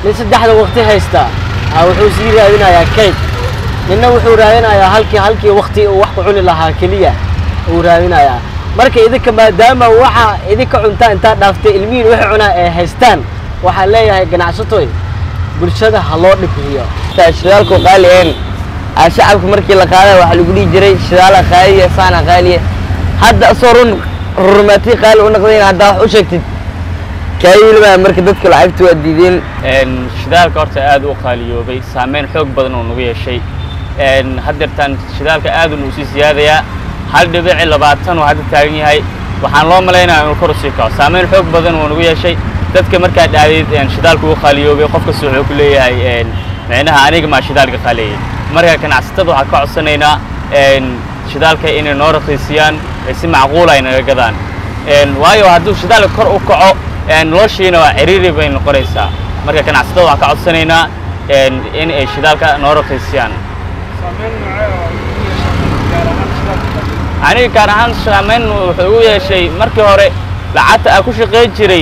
nin saddexda waqti haysta aa wuxuu sii raadinayaa kayd ninna wuxuu raadinayaa halkii halkii waqti uu wax ku cuni lahaa keliya uu raadinayaa marka idinka maadaama waxa idinka cuntaa intaad dhaaftay ilmihiin waxay cunaa ay haystaan waxaan leeyahay ganacsatoy bulshada ha loo dhibriyo shidaalku qaali een aa shacabka markii la qaaday waxaa lagu dhihi jiray shidaala qaaliya saana qaaliya hadda asoo run rurmaatii qaali u noqdayn haddaa wax u sheegtid kaayilmaa marka dadka lacagta waa diideen shidaalka horta aad u qaaliyoobay saameyn xoog badan oo nagu yeeshay haddeertaan shidaalka aad uu sii siyaadayaa hal dhibici labaatan oo hadda taagan yahay waxaan loo malaynayaa inuu kor usii kaco saameyn xoog badan oo nagu yeeshay dadka markaa dhacdayd shidaalku u qaaliyoobay qof kasta wuxuu ku leeyahay micnaha aniga maa shidaalka qaaleeyay marka ganacsatada waxaan ka codsanaynaa shidaalka inay noo raqiisiyaan si macquul ay naga gadaan waayo hadduu shidaalka kor u kaco noloshiina waa ciriiri bay noqonaysaa marka ganacsatada waxaan ka codsanaynaa in ay shidaalka noo raqiisiyaan aniga gaar ahaan saameyn wuxuu ugu yeeshay markii hore lacagta aan ku shaqayn jiray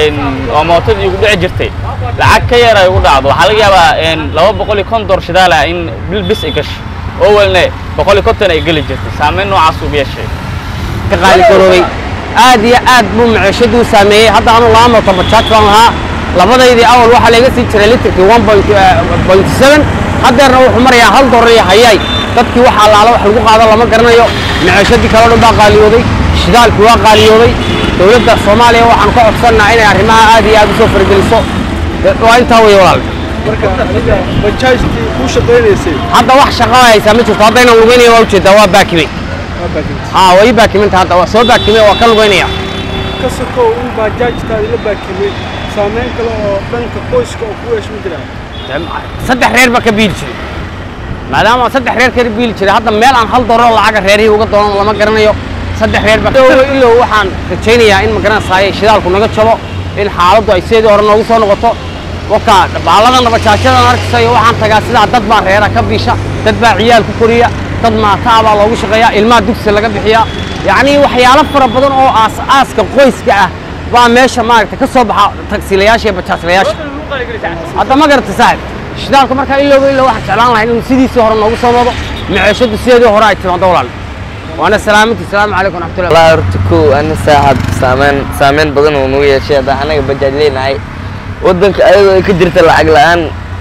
oo mootadii igu dhici jirtay lacag ka yar ay ugu dhacdo waxaa laga yaabaa laba boqol iyo konton shidaala in bil bis ay gasho oo welne boqol iyo konton ay geli jirtay saameyn noocaas ugu yeeshay ka qaali garoobay aad iyo aad buu maciishadii u saameeyey hadda anu laba mooto bajaaj baan lahaa labadaydii awal waxaa laga sii jiray litrkii one point seven haddeerna wuxuu marayaa hal dollar iyo hayaay dadkii wax allaala wax lagu qaado lama garanayo maciishadii kaloo dhan baa qaaliyooday shidaalkii waa qaaliyooday dowladda soomaaliya waxaan ka codsannaa inay arrimaha aad iyo aad u soo fargeliso waa intaa weeye walaal marka adiga bajaajtii kuu shaqaynaysay hadda wax shaqo haysaa ma jirto haddaynan lugeynaya waa ujeedaa waa baakimay waa baakimtay haa waa ii baakimanta hadda waa soo baakimay waa ka lugeynaya ka sokow in bajaajtaadi la baakimay saameyn kale oo dhanka qoyska oo ku yeesho ma jiraa saddex reer baa ka biili jiray maadaama saddex reer ka biili jiray hadda meel aan hal dollar lacaga reerihii uga doonan lama garanayo saddex reer baa ilow waxaan rajaynayaa in magaranaysaay shidaalku naga jabo in xaaladdu ay sideedii hore noogu soo noqoto waka baalladan bajaajyadan arkaysayo waxaan tagaa sidaa dad baa reera ka biisha dad baa ciyaal ku koriya dad maataa baa loogu shaqeeyaa ilmaha dugsi laga bixiyaa yacnii waxyaalo fara badan oo aas-aaska qoyska ah baa meesha maaragta ka soo baxa tagsiilayaasha iyo bajaajlayaasha hadda ma garata saaxib shidaalka markaa ilowba ilow waxaan jeclaan lahay inuu sidiisii hore noogu soo noqdo maciishadu sideedii hore ay timaado walaal waana salaamanti salaamu calaykum raxmatullahi walaa horta kow ana saaxab saameyn saameyn badan oo nagu yeeshay hadda anaga bajaaj leenahay waddanka ayadoo ay ka jirta lacag la-aan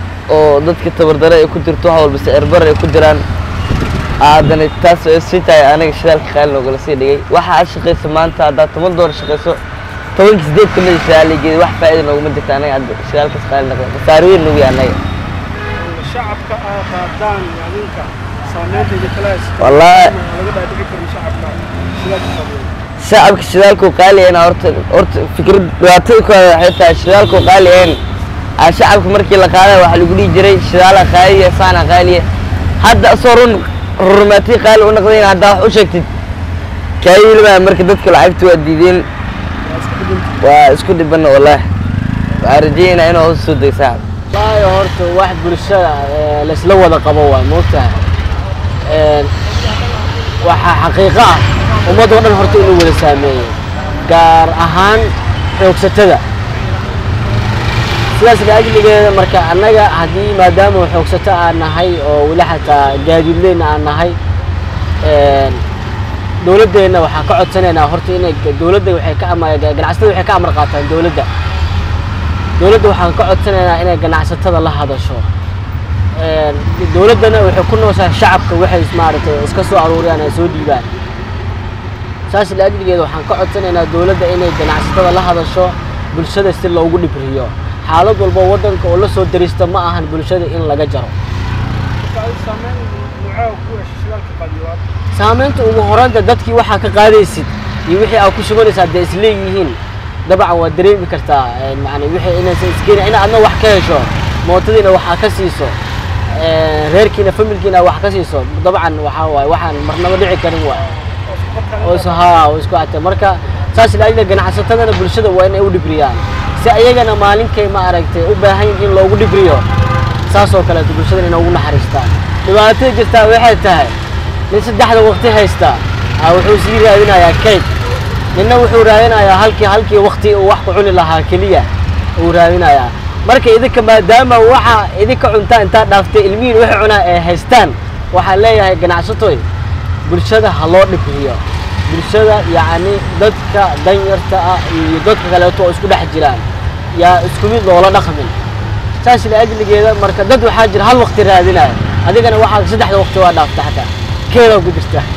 oo dadka tabardare ay ku jirto wax walba sicirbar ay ku jiraan haddana taas oo sii tahay anaga shidaalka qaali noogala sii dhigay waxa aad shaqayso maanta haddaad toban doolar shaqayso tobankii sideed ka mid shidaaligeeda wax faa'iida nooguma jirta anaga hadda shidaalkaas qaali noqda khasaaro weyn nagu yahay anaga shacabka aa qaadaan adinka saameynteeda kale Wallaahi. laga dhaadhici karin shacabka shidaalka qaadaya shacabka shidaalku qaaliyeena horta horta fikrad dhibaatada ku hada waxay tahay shidaalku qaaliyeyn aa shacabka markii la qaaday waxaa lagu dhihi jiray shidaala qaaliya saana qaaliya hadda asoo run rurmaatii qaali u noqdayn haddaa wax u sheegtid kaayilmaa marka dadka lacagta waa diideen waa isku dhibana wallaahi waxaan rajeynaa inuu hoos soo dego saaxib waayo horta wax bulshada ee, laysla wada qabo waa moogtahay Een, waxaa xaqiiqo ah ummad oo dhan horta inuu wada saameeyey gaar ahaan xoogsatada sidaas laajligeeda marka annaga haddii maadaama xoogsato aan nahay oo weli xataa gaadiidleyna aan nahay een, dowladdeenna waxaan ka codsanaynaa horta inay dowladda waxay ka ama ganacsatada waxay ka amar qaataan dowladda dowladda waxaan ka codsanaynaa inay ganacsatada la hadasho Een, dowladdana waxay ku nooshaa shacabka waxay maaragtay iska soo aruuriyaan ay soo dhiibaan saas laajligeeda waxaan ka codsanaynaa dowladda inay ganacsatada la hadasho bulshada si loogu dhibriyo xaalad walba waddanka oo la soo darista ma ahan bulshada in laga jaro marka adi saameyn nuucaa ku yeeshay shidaalka qaadiyo saamaynta ugu horanta dadkii waxaa ka qaadaysid iyo wixii aad ku shubanaysaa dee isleeyihiin dabcan waad dareemi kartaa een, macni wixii inaysan iskeeni in aadna wax ka hesho mootadiina waxaa ka siiso een, reerkiina familkiina wax ka siiso dabcan waxaa waaye waxaan marnaba dhici karin waay oo is haa oo isku ate marka saas laajida ganacsatadana bulshada waa inay u dhibriyaan si ayagana maalinkay ma aragtay u baahan yihiin in loogu dhibriyo saas oo kaleeto bulshadana inay ugu naxariistaan dhibaatada jirtaa waxay tahay nin saddexda waqti haysta aa wuxuu sii raadinayaa kayd ninna wuxuu raadinayaa halkii halkii waqti uu wax ku cuni lahaa keliya uu raadinayaa marka idinka maadaama waxa idinka cuntaa intaa dhaaftay ilmihiin waxay cunaa ay haystaan waxaan leeyahay ganacsatoy bulshada ha loo dhibiyo bulshada yacni dadka danyarta ah iyo dadka kaleeto oo isku dhex jiraan yaa isku mid loola dhaqmin saas liajligeeda marka dad waxaa jira hal waqti raadinaya adigana waxaa saddexda waqti waa dhaafta xataa keedaa ku jirta